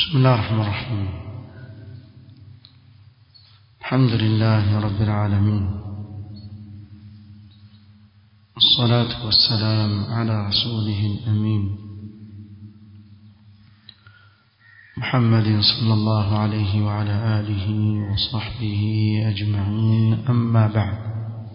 بسم الله الرحمن الرحيم الحمد لله رب العالمين الصلاة والسلام على رسوله الأمين محمد صلى الله عليه وعلى آله وصحبه أجمعين أما بعد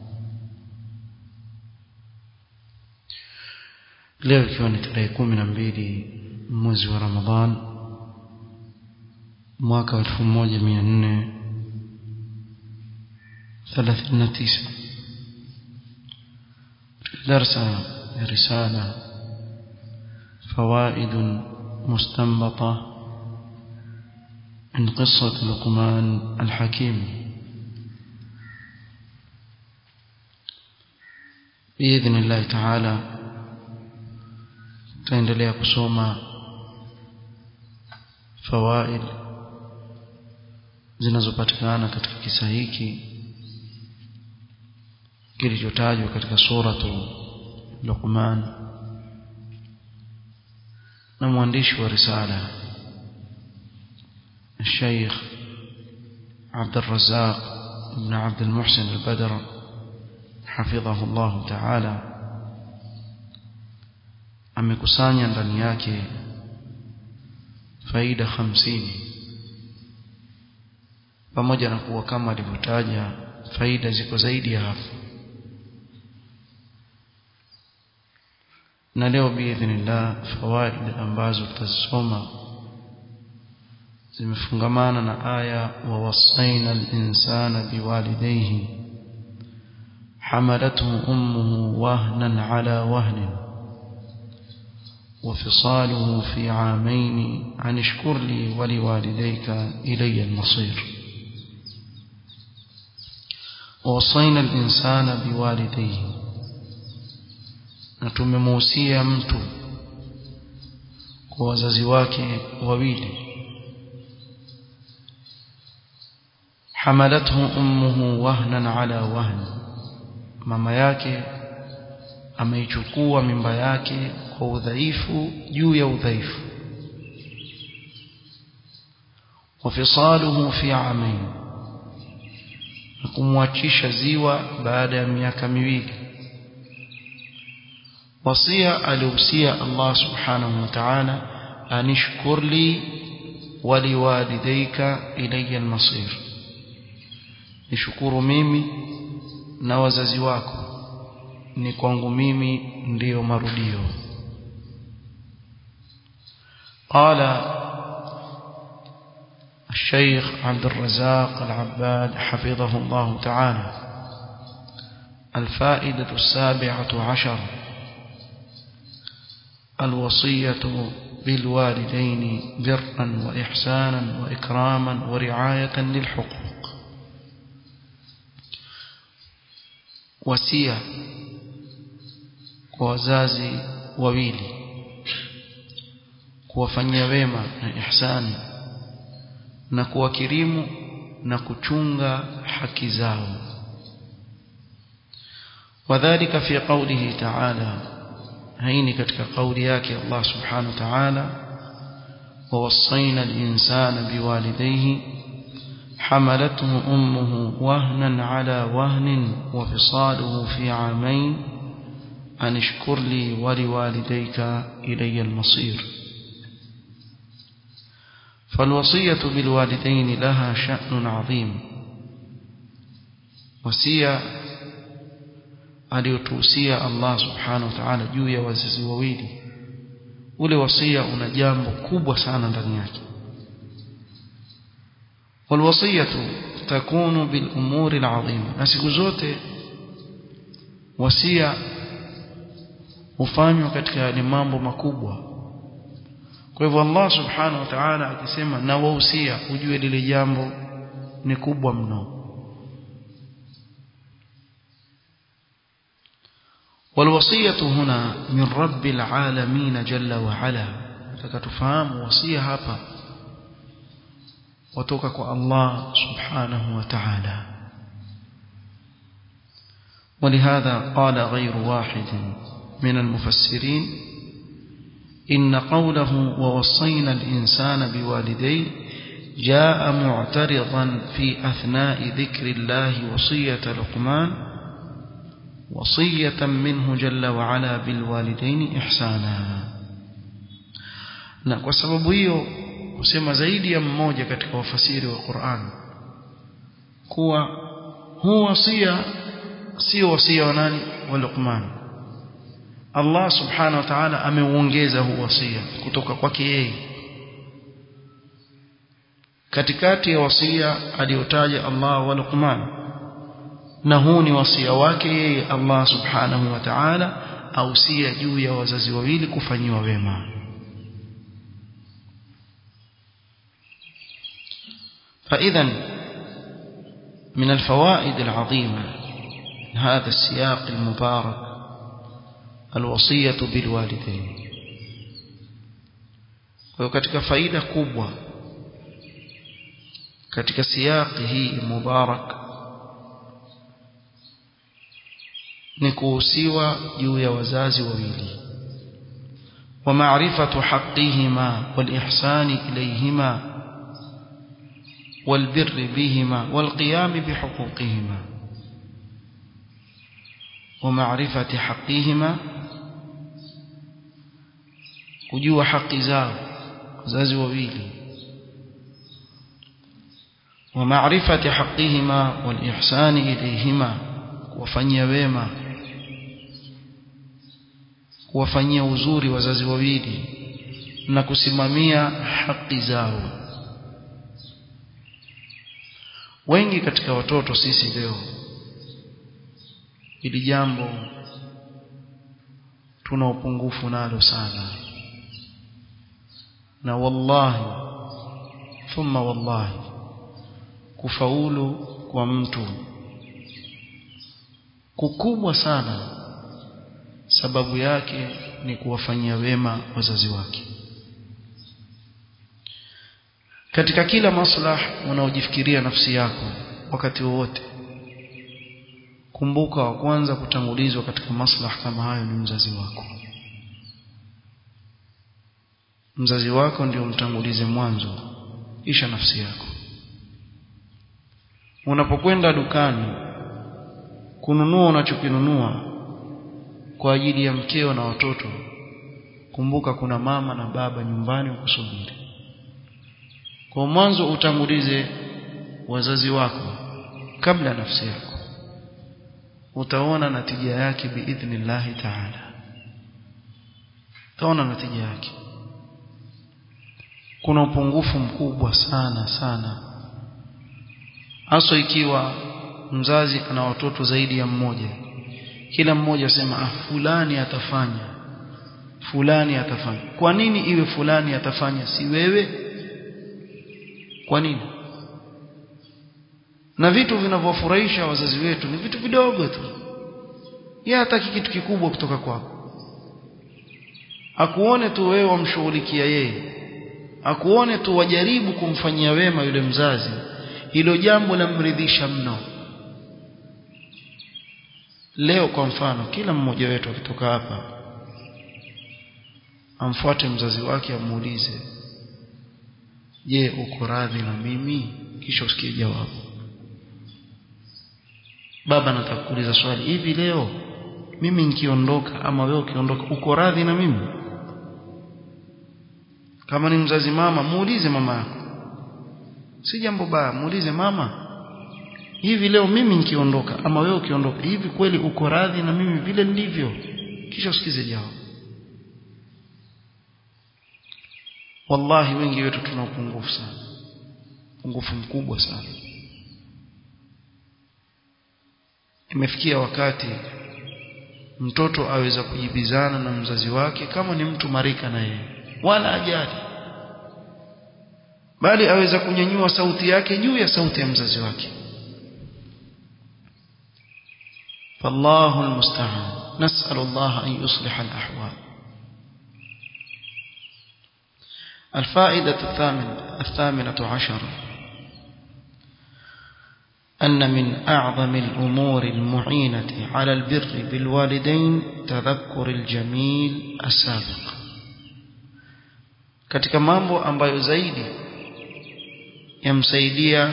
leo ikiwa ni tarehe kumi na mbili mwezi wa ramadhan mwaka wa elfu moja mia nne thelathini na tisa darsa ya risala فوائد مستنبطة من قصة لقمان الحكيم بإذن الله تعالى تندلي kusoma fawaid zinazopatikana katika kisa hiki kilichotajwa katika suratu Luqman na mwandishi wa risala الشيخ عبد الرزاق بن عبد المحسن البدر حفظه الله تعالى amekusanya ndani yake faida hamsini pamoja na kuwa kama alivyotaja faida ziko zaidi ya hapo na leo biidhnillah fawaid ambazo tutazisoma zimefungamana na aya wa wasaina al-insana biwalidayhi hamalathu ummuhu wahnan ala wahnin وفصاله في عامين عن اشكر لي ولوالديك إلي المصير ووصينا الإنسان بوالديه نتمموسيا mtu kwa wazazi wake wawili حملته أمه وهنا على وهن mama yake ameichukua mimba yake kwa udhaifu juu ya udhaifu wafisaluhu fi amain na kumwachisha ziwa baada ya miaka miwili wasia alihusia Allah subhanahu wa ta'ala anishkur li waliwalidayka ilayya almasir nishukuru mimi na wazazi wako ni kwangu mimi ndiyo marudio قال الشيخ عبد الرزاق العباد حفظه الله تعالى الفائدة السابعة عشر الوصية بالوالدين برا وإحسانا وإكراما ورعاية للحقوق وسيا kwa wazazi wawili kuwafanyia wema na ihsani na kuwakirimu na kuchunga haki zao wadhālika fi qawlihi ta'ala haini katika kauli yake Allah subhanahu wa ta'ala ووصينا الإنسان بوالديه حملته أمه وهنا على وهن وفصاله في عامين أن اشكر لي ولوالديك إلي المصير فالوصية بالوالدين لها شأن عظيم وسيا aliyotuhusia Allah subhanahu wa ta'ala juu ya wazazi wawili ule wasia una jambo kubwa sana ndani yake walwasiyatu takunu bil umuri alazima na siku zote wasia hufanywa katika yale mambo makubwa kwa hivyo Allah subhanahu wa ta'ala akisema na wahusia ujue lile jambo ni kubwa mno والوصية هنا من رب العالمين جل وعلا فتكتفهم وصية هapa وتوكا kwa Allah subhanahu wa ta'ala ولهذا قال غير واحد من المفسرين إن قوله ووصينا الإنسان بوالديه جاء معترضا في أثناء ذكر الله وصية لقمان وصية منه جل وعلا بالوالدين إحسانا na kwa sababu hiyo husema zaidi ya mmoja katika wafasiri wa Qur'an kuwa huu wasia sio wasia wa nani wa Luqman Allah subhanahu wa ta'ala ameuongeza huu wasia kutoka kwake yeye katikati ya wasia aliyotaja Allah wa Luqman na huu ni wasia wake yeye Allah subhanahu wa ta'ala ausia juu ya wazazi wawili kufanyiwa wema فإذا من الفوائد العظيمة هذا السياق المبارك الوصية بالوالدين وكتك فائدة كبوة كتك سياقه مبارك نكوسيوا جويا وزازي وويلي ومعرفة حقهما والإحسان إليهما والبر بهما والقيام بحقوقهما ومعرفة حقهما kujua haki zao wazazi wawili wa maarifati haqihima wal ihsani ilayhima kuwafanyia wema kuwafanyia uzuri wazazi wawili na kusimamia haki zao wengi katika watoto sisi leo ili jambo tuna upungufu nalo sana na wallahi thumma wallahi kufaulu kwa mtu kukubwa sana sababu yake ni kuwafanyia wema wazazi wake katika kila maslah unaojifikiria nafsi yako wakati wowote kumbuka wa kwanza kutangulizwa katika maslah kama hayo ni mzazi wako mzazi wako ndio mtangulize mwanzo kisha nafsi yako unapokwenda dukani kununua unachokinunua kwa ajili ya mkeo na watoto kumbuka kuna mama na baba nyumbani ukusubiri kwa mwanzo utangulize wazazi wako kabla nafsi yako utaona natija yake biidhnillahi taala utaona natija yake kuna upungufu mkubwa sana sana hasa ikiwa mzazi ana watoto zaidi ya mmoja kila mmoja asema ah fulani atafanya fulani atafanya kwa nini iwe fulani atafanya si wewe kwa nini na vitu vinavyofurahisha wazazi wetu ni vitu vidogo tu yeye hataki kitu kikubwa kutoka kwako akuone tu wewe wamshughulikia yeye akuone tu wajaribu kumfanyia wema yule mzazi hilo jambo lamridhisha mno leo kwa mfano kila mmoja wetu akitoka hapa amfuate mzazi wake amuulize je uko radhi na mimi kisha usikie jawabu baba nataka kuuliza swali hivi leo mimi nikiondoka ama wewe ukiondoka uko radhi na mimi kama ni mzazi mama muulize mama yako si jambo baya muulize mama hivi leo mimi nikiondoka ama wewe ukiondoka hivi kweli uko radhi na mimi vile ndivyo kisha usikize jawabu wallahi wengi wetu tuna upungufu sana upungufu mkubwa sana imefikia wakati mtoto aweza kujibizana na mzazi wake kama ni mtu marika na yeye wala ajali bali aweza kunyanyua sauti yake juu ya sauti ya mzazi wake فالله المستعان نسأل الله أن يصلح الأحوال الفائدة الثامنة, الثامنة عشر أن من أعظم الأمور المعينة على البر بالوالدين تذكر الجميل السابق katika mambo ambayo zaidi yamsaidia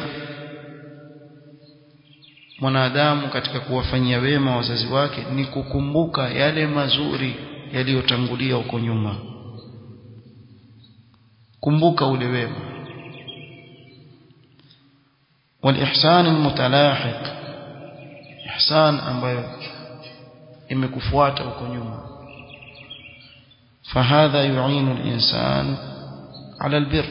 mwanadamu katika kuwafanyia wema wazazi wake ni kukumbuka yale mazuri yaliyotangulia huko nyuma kumbuka ule wema والإحسان المتلاحق إحسان ambayo imekufuata huko nyuma فهذا يعين الإنسان على البر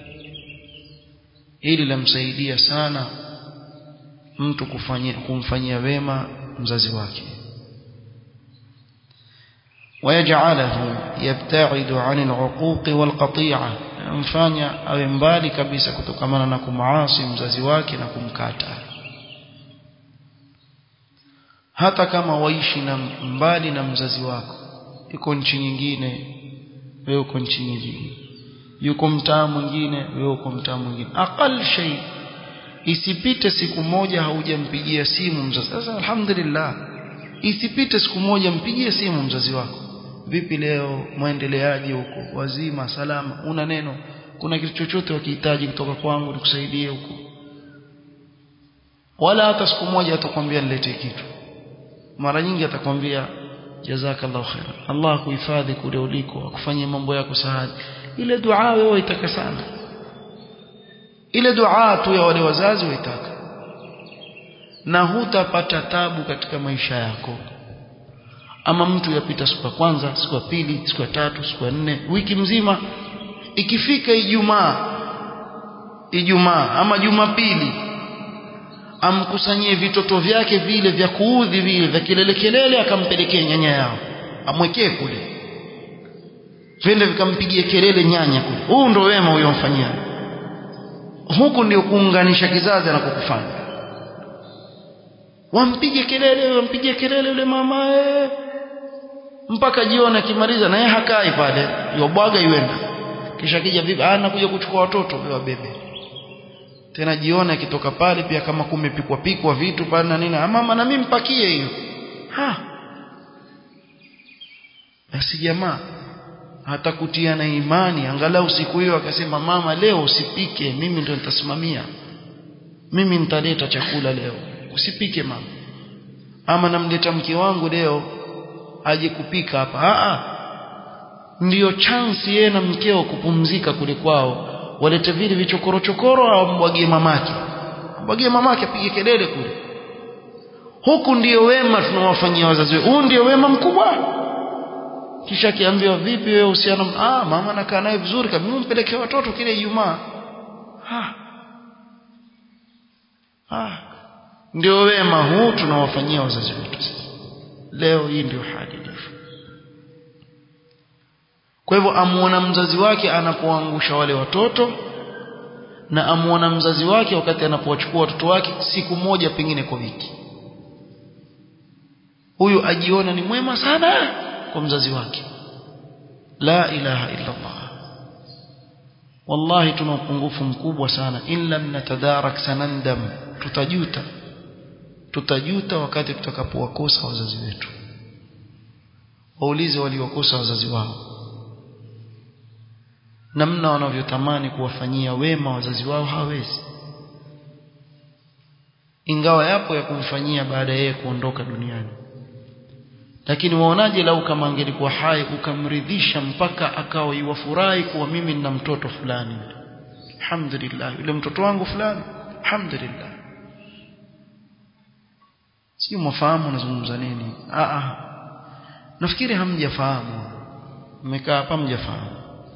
ili lamsaidia sana mtu kufanyia kumfanyia wema mzazi wake ويجعله يبتعد عن العقوق والقطيعة mfanya awe mbali kabisa kutokamana na kumaasi mzazi wake na kumkata hata kama waishi na mbali na mzazi wako yuko nchi nyingine wewe uko nchi nyingine yuko mtaa mwingine wewe uko mtaa mwingine aqal shay isipite siku moja haujampigia simu mzazi sasa alhamdulillah isipite siku moja mpigie simu mzazi wako vipi leo muendeleaje huko wazima salama una neno kuna kitu chochote wakihitaji kutoka kwangu nikusaidie huko wala hata siku moja atakwambia niletee kitu mara nyingi atakwambia jazakallahu khair Allah akuhifadhi kule uliko akufanyie mambo yako sahali ile dua wewe waitaka sana ile dua tu ya wale wazazi waitaka na hutapata tabu katika maisha yako ama mtu yapita siku ya kwanza siku ya pili siku ya tatu siku ya nne wiki mzima ikifika Ijumaa Ijumaa ama Jumapili amkusanyie vitoto vyake vile vya kuudhi vile vya kelele kelele akampelekea nyanya yao amwekee kule vende vikampigie kelele nyanya kule huu ndo wema uyomfanyia huku ndio kuunganisha kizazi anapokufanya wampige kelele wampige kelele yule mama ee. mpaka jioni akimaliza naye hakai pale yobwaga iwenda kisha kija vipi ah nakuja kuchukua watoto wa bebe tena jioni akitoka pale pia kama kumepikwa pikwa vitu pale na nini mama na mimi mpakie hiyo ha basi jamaa hata kutiana imani angalau siku hiyo akasema mama leo usipike mimi ndio nitasimamia mimi nitaleta chakula leo usipike mama ama namleta mke wangu leo aje kupika hapa a a ndiyo chance yeye na mkeo kupumzika kule kwao walete vile vichokoro chokoro au mbwagie mamake mbwagie mamake apige kelele kule huku ndiyo wema tunawafanyia wazazi wetu huu ndio wema mkubwa kisha akiambiwa vipi wewe uhusiano ah mama nakaa naye vizuri kabisa mpelekee watoto kile Ijumaa ah ah ndio wema huu tunawafanyia wazazi wetu leo hii ndio hali ilivyo kwa hivyo amuona mzazi wake anapoangusha wale watoto na amuona mzazi wake wakati anapowachukua watoto wake siku moja pengine kwa wiki huyu ajiona ni mwema sana kwa mzazi wake la ilaha illa Allah wallahi tuna upungufu mkubwa sana in lam natadarak sanandam tutajuta tutajuta wakati tutakapowakosa wazazi wetu waulize waliokosa wazazi wao namna wanavyotamani kuwafanyia wema wazazi wao hawezi ingawa yapo ya kumfanyia baada yeye kuondoka duniani lakini waonaje lau kama angelikuwa hai ukamridhisha mpaka akawa iwafurahi kuwa mimi nina mtoto fulani alhamdulillah yule mtoto wangu fulani alhamdulillah sio mwafahamu nazungumza nini a a nafikiri hamjafahamu mmekaa hapa mjafahamu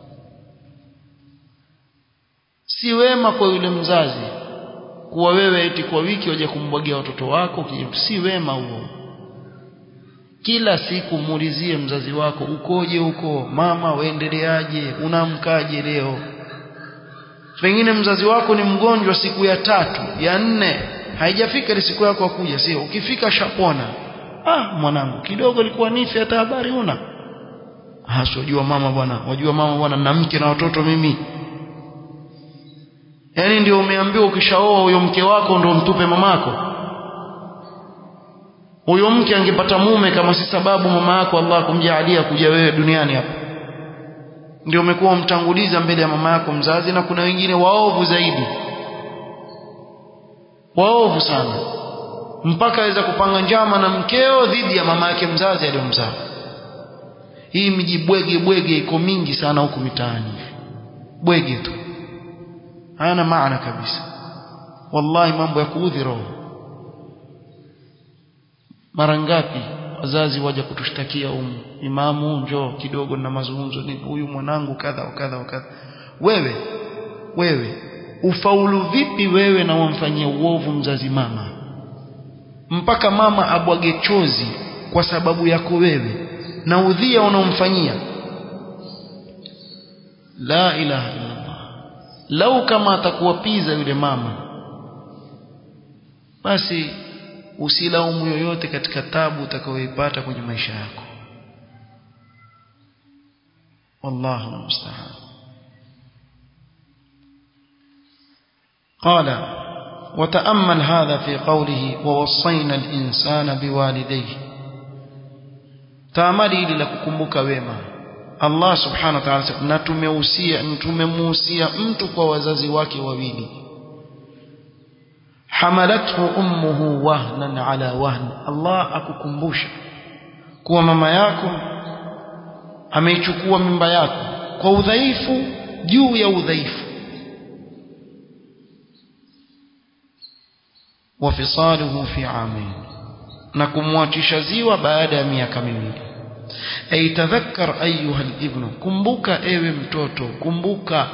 si wema kwa yule mzazi kuwa wewe eti kwa wiki waje kumbwagia watoto wako si wema huo kila siku muulizie mzazi wako ukoje huko mama waendeleaje unamkaje leo pengine mzazi wako ni mgonjwa siku ya tatu ya nne haijafika ile siku yako kuja sio ukifika shapona ah mwanangu kidogo ilikuwa nifi hata habari una hasojua mama bwana wajua mama bwana na mke na watoto mimi yaani ndio umeambiwa ukishaoa huyo mke wako ndio mtupe mamako huyo mke angepata mume kama si sababu mama yako Allah kumjalia kuja wewe duniani hapa ndio umekuwa umtanguliza mbele ya mama yako mzazi na kuna wengine waovu zaidi waovu sana mpaka aweza kupanga njama na mkeo dhidi ya mama yake mzazi aliyomzaa hii miji bwege bwege iko mingi sana huku mitaani bwege tu hayana maana kabisa wallahi mambo ya kuudhi roho mara ngapi wazazi waja kutushtakia umu imamu njoo kidogo na mazungumzo nini huyu mwanangu kadha wakadha wakadha wewe wewe ufaulu vipi wewe na wamfanyia uovu mzazi mama mpaka mama abwage chozi kwa sababu yako wewe na udhia unaomfanyia la ilaha illallah lau kama atakuwapiza yule mama basi usilaumu yoyote katika tabu utakayoipata kwenye maisha yako wallahu musta'an قال وتأمل هذا في قوله ووصينا الإنسان بوالديه تأملي للككمبك وما الله سبحانه وتعالى na tumehusia tumemuhusia mtu kwa wazazi wake wawili hamalathu ummuhu wahnan ala wahn Allah akukumbusha kuwa mama yako ameichukua mimba yako kwa udhaifu juu ya udhaifu wafisaluhu fi amin na kumwachisha ziwa baada ya miaka miwili ay tadhakkar ayuha alibnu kumbuka ewe mtoto kumbuka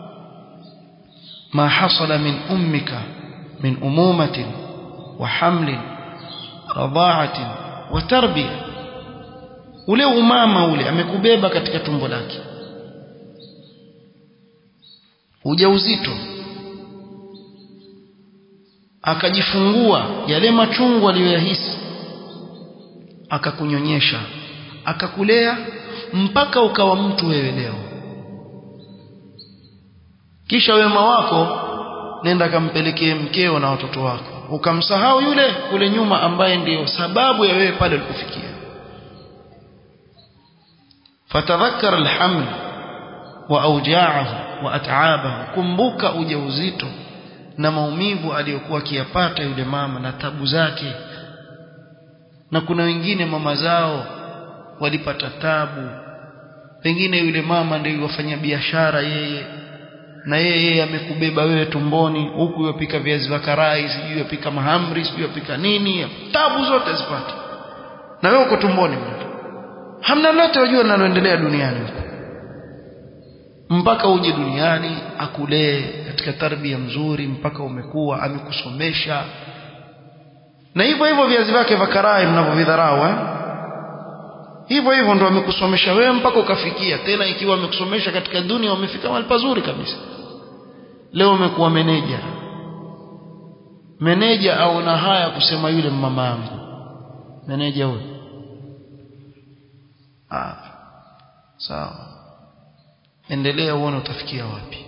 ma hasala min ummika min umumatin wa hamlin radha'atin wa tarbiya ule umama ule amekubeba katika tumbo lake ujauzito akajifungua yale machungu aliyoyahisi akakunyonyesha akakulea mpaka ukawa mtu wewe leo kisha wema wako nenda kampelekee mkeo na watoto wako ukamsahau yule kule nyuma ambaye ndiyo sababu ya wewe pale ulipofikia fatadhakkar alhaml wa awja'ahu wa at'abahu kumbuka ujauzito na maumivu aliyokuwa akiyapata yule mama na tabu zake na kuna wengine mama zao walipata tabu pengine yule mama ndio yofanya biashara yeye na yeye amekubeba wewe tumboni huku yopika viazi vya karai sijui yopika mahamri sijui yopika nini tabu zote zipate na wewe uko tumboni mtu hamna lolote wajua linaloendelea duniani huko mpaka uje duniani akulee katika tarbia mzuri mpaka umekuwa amekusomesha na hivyo hivyo viazi vyake vya karai mnavyovidharau eh hivyo hivyo ndo amekusomesha wewe mpaka ukafikia tena ikiwa amekusomesha katika dunia umefika mahali pazuri kabisa leo umekuwa meneja meneja aona haya kusema yule mama yangu meneja huyo ah sawa endelea uone utafikia wapi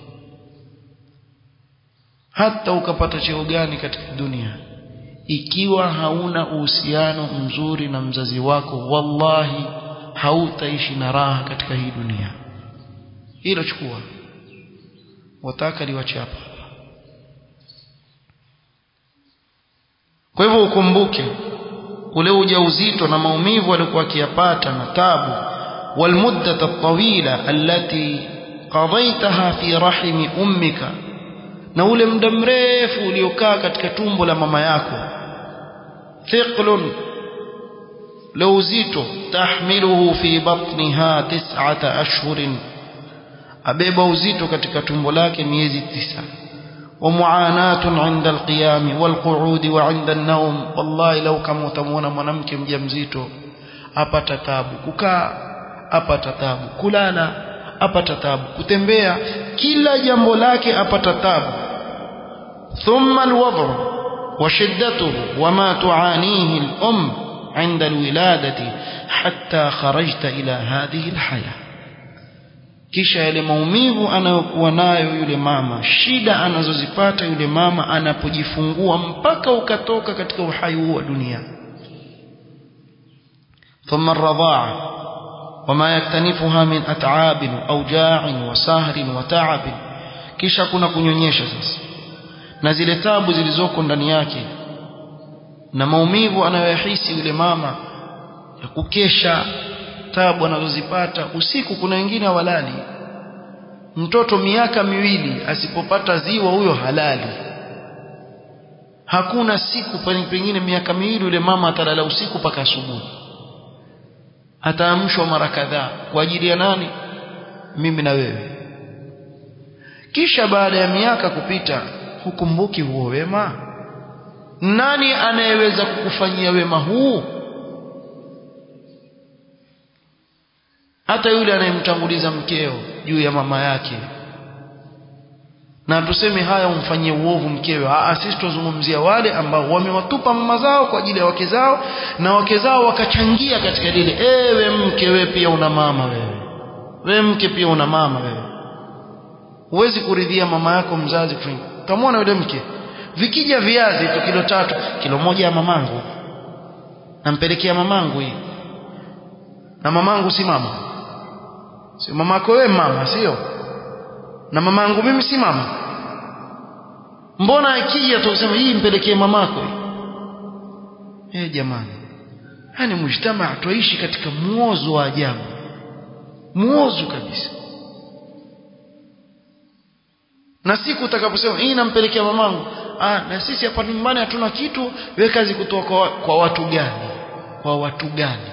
hata ukapata cheo gani katika dunia ikiwa hauna uhusiano mzuri na mzazi wako wallahi hautaishi na raha katika hii dunia hilo chukua wataka liwache hapa kwa hivyo ukumbuke ule ujauzito na maumivu alikuwa akiyapata na tabu والمدة الطويلة التي قضيتها في رحم أمك na ule muda mrefu uliokaa katika tumbo la mama yako thiqlun la uzito tahmiluhu fi batniha tis'ata ashhurin abeba uzito katika tumbo lake miezi tisa wa muanatun 'inda alqiyam walqu'ud wa 'inda an-nawm wallahi law kama utamuona mwanamke mjamzito apata tabu kukaa apata tabu kulala apata tabu kutembea kila jambo lake apata tabu thumma alwadh wa shiddatuhu wama tuanihi al-um عند الولادة حتى خرجت إلى هذه الحياة kisha yale maumivu anayokuwa nayo yule mama shida anazozipata yule mama anapojifungua mpaka ukatoka katika uhai huu wa dunia thumma ar-radha'a wama yaktanifuha min at'abin auja'in wa sahrin wa ta'abin kisha kuna kunyonyesha sasa na zile tabu zilizoko ndani yake na maumivu anayoyahisi yule mama ya kukesha tabu anazozipata usiku kuna wengine hawalali mtoto miaka miwili asipopata ziwa huyo halali hakuna siku pengine miaka miwili yule mama atalala usiku mpaka asubuhi ataamshwa mara kadhaa kwa ajili ya nani mimi na wewe kisha baada ya miaka kupita hukumbuki huo wema nani anayeweza kukufanyia wema huu hata yule anayemtanguliza mkeo juu ya mama yake na tuseme haya umfanyie uovu mkewe ah sisi tuzungumzia wale ambao wamewatupa mama zao kwa ajili ya wake zao na wake zao wakachangia katika lile ewe mke wewe pia una mama wewe wewe mke pia una mama wewe huwezi kuridhia mama yako mzazi kufanya utamwona yule mke vikija viazi tu kilo tatu kilo moja ya mamangu nampelekea mamangu hii na mamangu si mama si mamako wewe mama sio na mamangu mimi si mama mbona akija tu useme hii mpelekee mamako hii eh jamani hani mujtama tuishi katika muozo wa ajabu muozo kabisa na siku utakaposema hii nampelekea mamangu ah na sisi hapa nyumbani hatuna kitu wewe kazi kutoa kwa, kwa watu gani kwa watu gani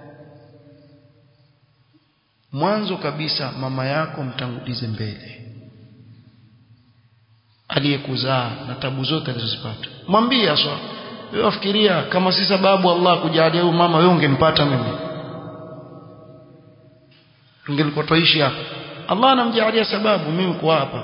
mwanzo kabisa mama yako mtangulize mbele aliyekuzaa na tabu zote alizozipata mwambie aswa wewe wafikiria kama si sababu Allah kujalia huyu mama wewe ungempata mimi tungelikuwa tuishi hapa Allah anamjalia sababu mimi kuwa hapa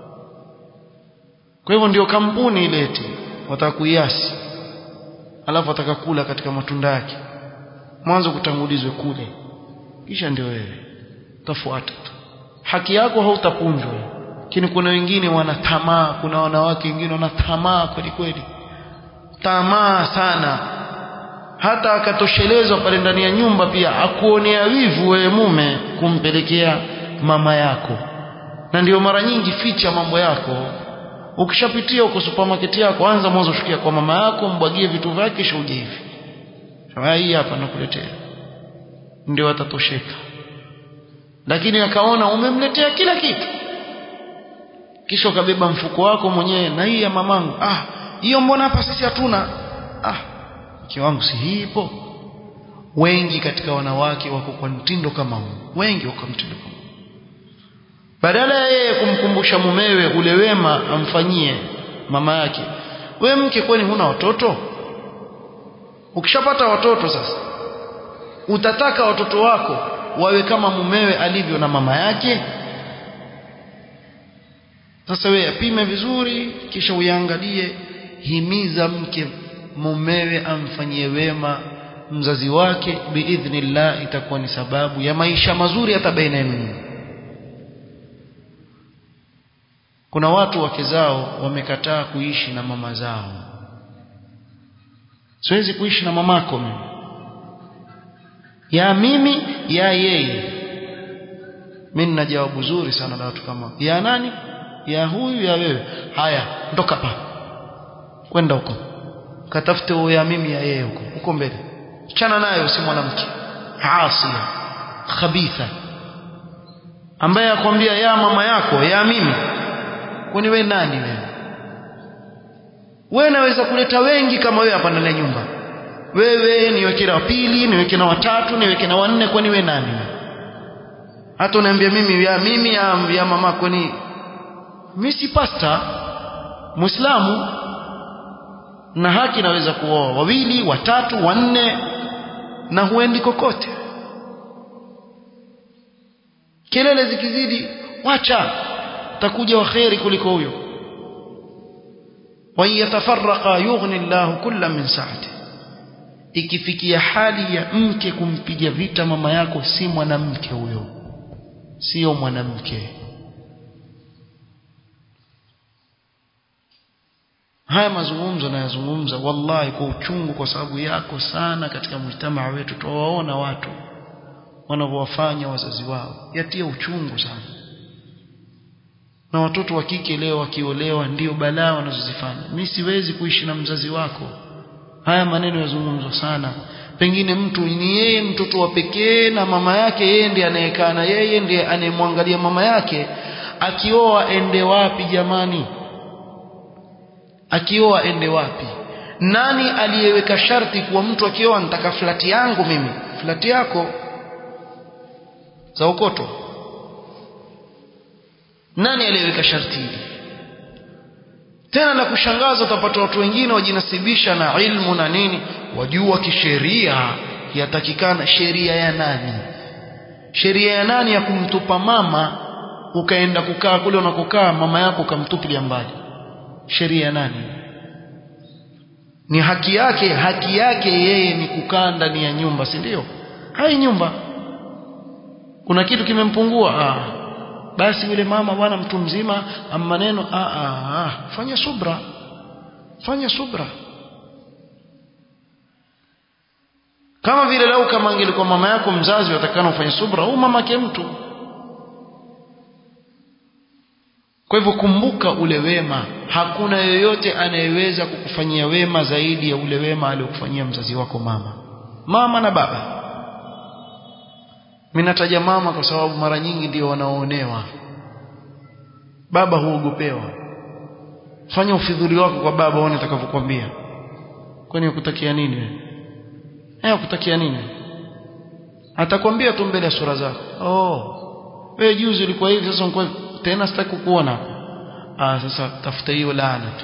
kwa hivyo ndio kampuni ile eti watakuiasi alafu watakakula katika matunda yake mwanzo kutangulizwe kule kisha ndio wewe utafuata tu haki yako hautapunjwa lakini kuna wengine wana tamaa kuna wanawake wengine wana tamaa kweli kweli tamaa sana hata akatoshelezwa pale ndani ya nyumba pia akuonea wivu wewe mume kumpelekea mama yako na ndio mara nyingi ficha mambo yako ukishapitia uko supermarket yako anza mwanzo shukia kwa mama yako mbwagie vitu vyake kisha uje hivi hii hapa nakuletea ndio atatosheka lakini akaona umemletea kila kitu kisha ukabeba mfuko wako mwenyewe na hii ya mamangu ah hiyo mbona hapa sisi hatuna ah mke wangu si hii ipo wengi katika wanawake wako kwa mtindo kama huu wengi wako mtindo kama badala ya yeye kumkumbusha mumewe ule wema amfanyie mama yake we mke kwani huna watoto ukishapata watoto sasa utataka watoto wako wawe kama mumewe alivyo na mama yake sasa wewe apime vizuri kisha uyaangalie himiza mke mumewe amfanyie wema mzazi wake biidhnillah itakuwa ni sababu ya maisha mazuri hata baina yenu kuna watu wake zao wamekataa kuishi na mama zao siwezi kuishi na mamako mimi ya mimi ya yeye mimi nina jawabu zuri sana la watu kama ya nani ya huyu ya wewe haya ndoka pa kwenda huko katafute huyo ya mimi ya yeye huko huko mbele chana nayo si mwanamke asia khabitha ambaye akwambia ya mama yako ya mimi kwani wewe nani wewe wewe naweza kuleta wengi kama wewe hapa ndani ya nyumba wewe niweke na pili niweke na watatu niweke na wanne kwani wewe nani hata unaambia mimi ya mimi ya, ya mama kwani mimi si pasta muislamu na haki naweza kuoa wawili watatu wanne na huendi kokote kelele zikizidi wacha takuja waheri kuliko huyo wa yatafarraqa yughni Allahu kulla min sa'ati ikifikia hali ya mke kumpiga vita mama yako si mwanamke huyo sio mwanamke haya mazungumzo nayazungumza wallahi kwa uchungu kwa sababu yako sana katika mjtamaa wetu tuwaona watu wanavyowafanya wazazi wao yatia uchungu sana na watoto wa kike leo wakiolewa ndio balaa wanazozifanya mimi siwezi kuishi na mzazi wako haya maneno yazungumzwa sana pengine mtu ni yeye mtoto wa pekee na mama yake yeye ndiye anayekaa na yeye ndiye anayemwangalia mama yake akioa ende wapi jamani akioa ende wapi nani aliyeweka sharti kuwa mtu akioa nitaka flati yangu mimi flati yako za ukoto nani aliyeweka sharti hili tena na kushangaza utapata watu wengine wajinasibisha na ilmu na nini wajua kisheria yatakikana sheria ya nani sheria ya nani ya kumtupa mama ukaenda kukaa kule unakokaa mama yako ukamtupilia mbali sheria ya nani ni haki yake haki yake yeye ni kukaa ndani ya nyumba si ndio hai nyumba kuna kitu kimempungua ah basi yule mama bwana mtu mzima maneno ah, ah, ah. fanya subra fanya subra kama vile lau kama angelikuwa mama yako mzazi watakana ufanye subra au mamake mtu kwa hivyo kumbuka ule wema hakuna yoyote anayeweza kukufanyia wema zaidi ya ule wema aliokufanyia mzazi wako mama mama na baba mimi nataja mama kwa sababu mara nyingi ndio wanaoonewa baba huogopewa fanya ufidhuli wako kwa baba uone atakavyokuambia kwani ukutakia nini wewe eh ukutakia nini atakwambia tu mbele ya sura zako oh wewe juzi ulikuwa hivi sasa uko tena sitaki kukuona ah sasa tafuta hiyo laana tu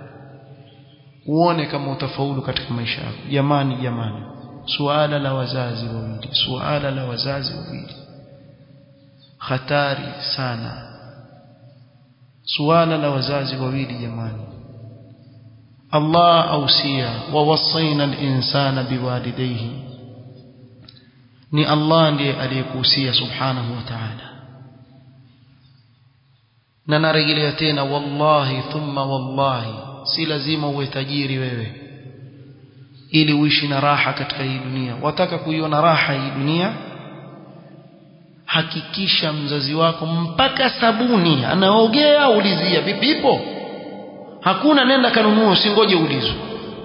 uone kama utafaulu katika maisha yako jamani jamani suala la wazazi wawili suala la wazazi wawili hatari sana suala la wazazi wawili jamani Allah ausia wa wasaina al-insana biwalidayhi ni Allah ndiye aliyekuhusia subhanahu wa ta'ala na narejelea tena wallahi thumma wallahi si lazima uwe tajiri wewe ili uishi na raha katika hii dunia wataka kuiona raha hii dunia hakikisha mzazi wako mpaka sabuni anaogea ulizia vipi ipo hakuna nenda kanunua usingoje ulizwe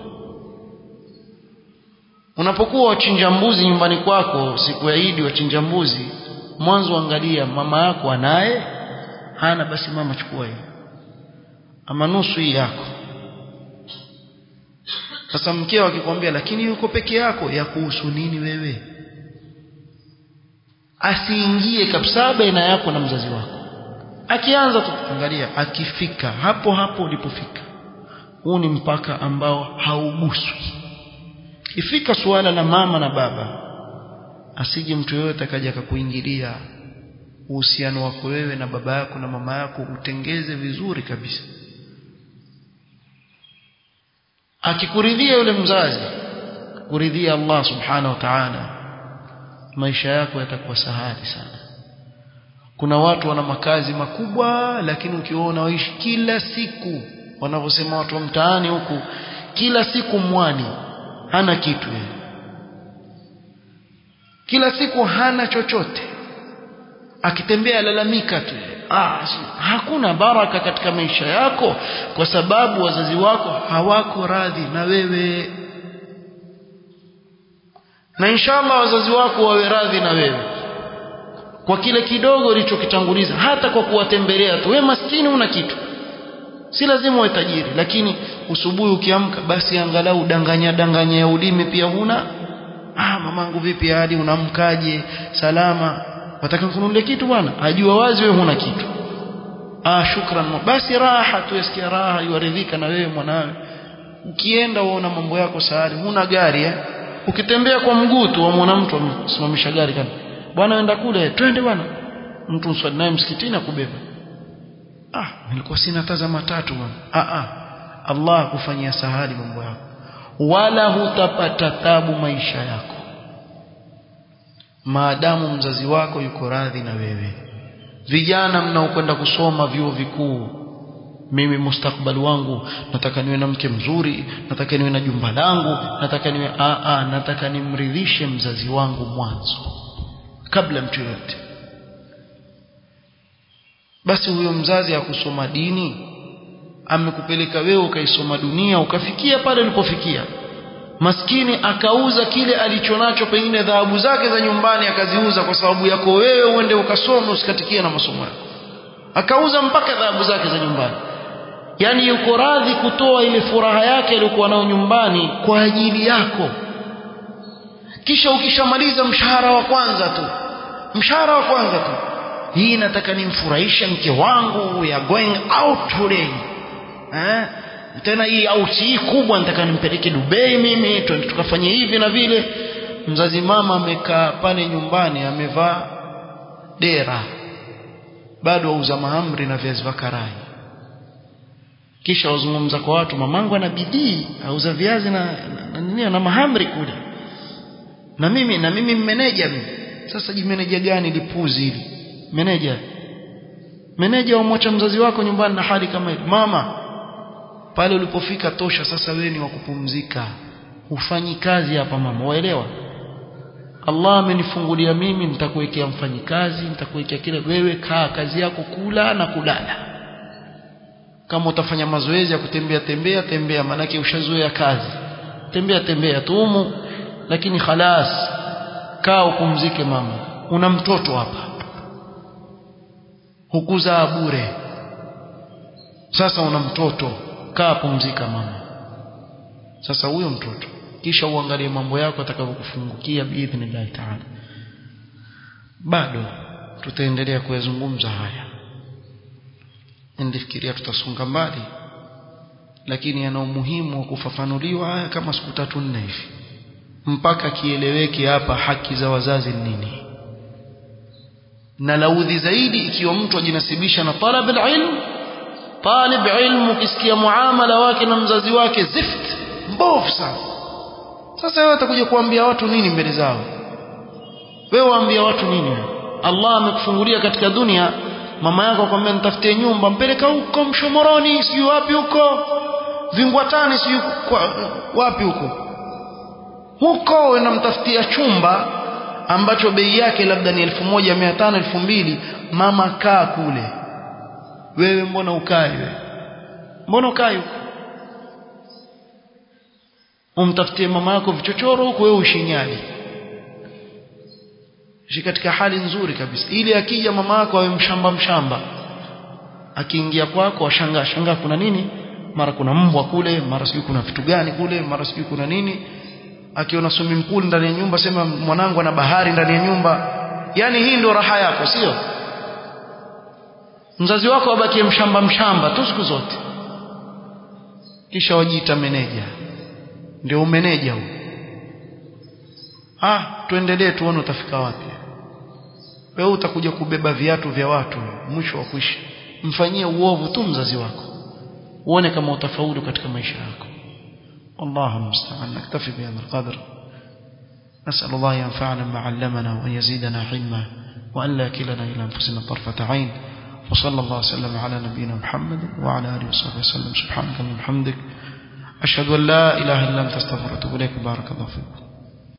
unapokuwa wachinja mbuzi nyumbani kwako siku ya Idi wachinja mbuzi mwanzo angalia mama yako anaye hana basi mama chukua hiyo ama nusu hii yako sasa mkeo akikwambia lakini yuko peke yako ya kuhusu nini wewe asiingie kabisa baina yako na mzazi wako akianza tukuangalia akifika hapo hapo ulipofika huu ni mpaka ambao hauguswi ifika suala la mama na baba asije mtu yoyote akaja akakuingilia uhusiano wako wewe na baba yako na mama yako utengeze vizuri kabisa akikuridhia yule mzazi kuridhia Allah subhanahu wa ta'ala maisha yako yatakuwa sahali sana kuna watu wana makazi makubwa lakini ukiona waishi kila siku wanavyosema watu wa mtaani huku kila siku mwani hana kitu yeye kila siku hana chochote akitembea lalamika tu ah, hakuna baraka katika maisha yako kwa sababu wazazi wako hawako radhi na wewe na inshallah wazazi wako wawe radhi na wewe kwa kile kidogo ulichokitanguliza hata kwa kuwatembelea tu wewe maskini una kitu si lazima uwe tajiri lakini usubuhi ukiamka basi angalau danganya danganya ya ulimi pia huna ah mamangu vipi hadi unamkaje salama wataka kununulia kitu bwana ajua wazi wewe huna kitu ah shukran basi raha tu yasikia raha yuaridhika na wewe mwanawe ukienda uona mambo yako sahari huna gari eh ukitembea kwa mguu tu wamwona mtu amesimamisha gari kana bwana wenda kule twende bwana mtu mswali naye msikitini akubeba ah nilikuwa sina tazama tatu bwana ah ah Allah kufanyia sahali mambo yako wala hutapata tabu maisha yako maadamu mzazi wako yuko radhi na wewe vijana mnaokwenda kusoma vyuo vikuu mimi mustakbali wangu nataka niwe na mke mzuri nataka niwe na jumba langu nataka niwe a a nataka nimridhishe mzazi wangu mwanzo kabla mtu yote basi huyo mzazi akusoma dini amekupeleka wewe ukaisoma dunia ukafikia pale ulipofikia maskini akauza kile alichonacho pengine dhahabu zake za nyumbani akaziuza kwa sababu yako wewe uende ukasome usikatikie na masomo yako akauza mpaka dhahabu zake za nyumbani yani yuko radhi kutoa ile furaha yake aliyokuwa nayo nyumbani kwa ajili yako kisha ukishamaliza mshahara wa kwanza tu mshahara wa kwanza tu hii nataka nimfurahishe mke wangu we are going out today eh tena hii out hii kubwa nataka nimpeleke Dubai mimi twende tukafanye hivi na vile mzazi mama amekaa pale nyumbani amevaa dera bado auza mahamri na viazi vya karai kisha wazungumza kwa watu mamangu ana bidii auza viazi na na, na, na mahamri kule na mimi na mimi mmeneja mimi sasa jimeneja gani lipuzi hili meneja meneja umwacha mzazi wako nyumbani na hali kama hili mama pale ulipofika tosha sasa wewe ni wa kupumzika ufanyi kazi hapa mama waelewa Allah amenifungulia mimi nitakuwekea mfanyikazi nitakuwekea kile wewe kaa kazi yako kula na kulala kama utafanya mazoezi ya kutembea tembea tembea manake ushazoea kazi tembea tembea tumu lakini khalas kaa upumzike mama una mtoto hapa hukuzaa bure sasa una mtoto kaa pumzika mama sasa huyo mtoto kisha uangalie mambo yako atakavyokufungukia biidhnillah taala bado tutaendelea kuyazungumza haya ndifikiria tutasonga mbali lakini yana umuhimu wa kufafanuliwa haya kama siku tatu nne hivi mpaka kieleweke hapa haki za wazazi ni nini na laudhi zaidi ikiwa mtu ajinasibisha na talab alilm talib ilmu ukisikia muamala wake na mzazi wake zift mbovu sana sasa wewe utakuja kuambia watu nini mbele zao wewe waambia watu nini Allah amekufungulia katika dunia mama yako akwambia nitafutie nyumba mpeleka huko mshomoroni sijui wapi huko vingwatani sijui wapi huko huko unamtafutia chumba ambacho bei yake labda ni 1500 2000 mama kaa kule wewe mbona ukai wewe mbona ukai huko umtafutie mama yako vichochoro huko wewe ushinyali shi katika hali nzuri kabisa ili akija mama yako awe mshamba mshamba akiingia kwako ashangaa shangaa kuna nini mara kuna mbwa kule mara sijui kuna vitu gani kule mara sijui kuna nini akiona swimming pool ndani ya nyumba sema mwanangu ana bahari ndani ya nyumba yani hii ndio raha yako sio mzazi wako abakie mshamba mshamba tu siku zote kisha wajiita meneja ndio umeneja huu ah tuendelee tuone utafika wapi wewe utakuja kubeba viatu vya watu mwisho wa kuishi mfanyie uovu tu mzazi wako uone kama utafaulu katika maisha yako والله المستعان نكتفي بهذا القدر نسأل الله ينفعنا ما علمنا وأن يزيدنا علما وأن لا كلنا إلى أنفسنا طرفة عين وصلى الله وسلم على نبينا محمد وعلى آله وصحبه وسلم سبحانك اللهم وبحمدك أشهد أن لا إله إلا أنت استغفرك وأتوب إليك بارك الله فيكم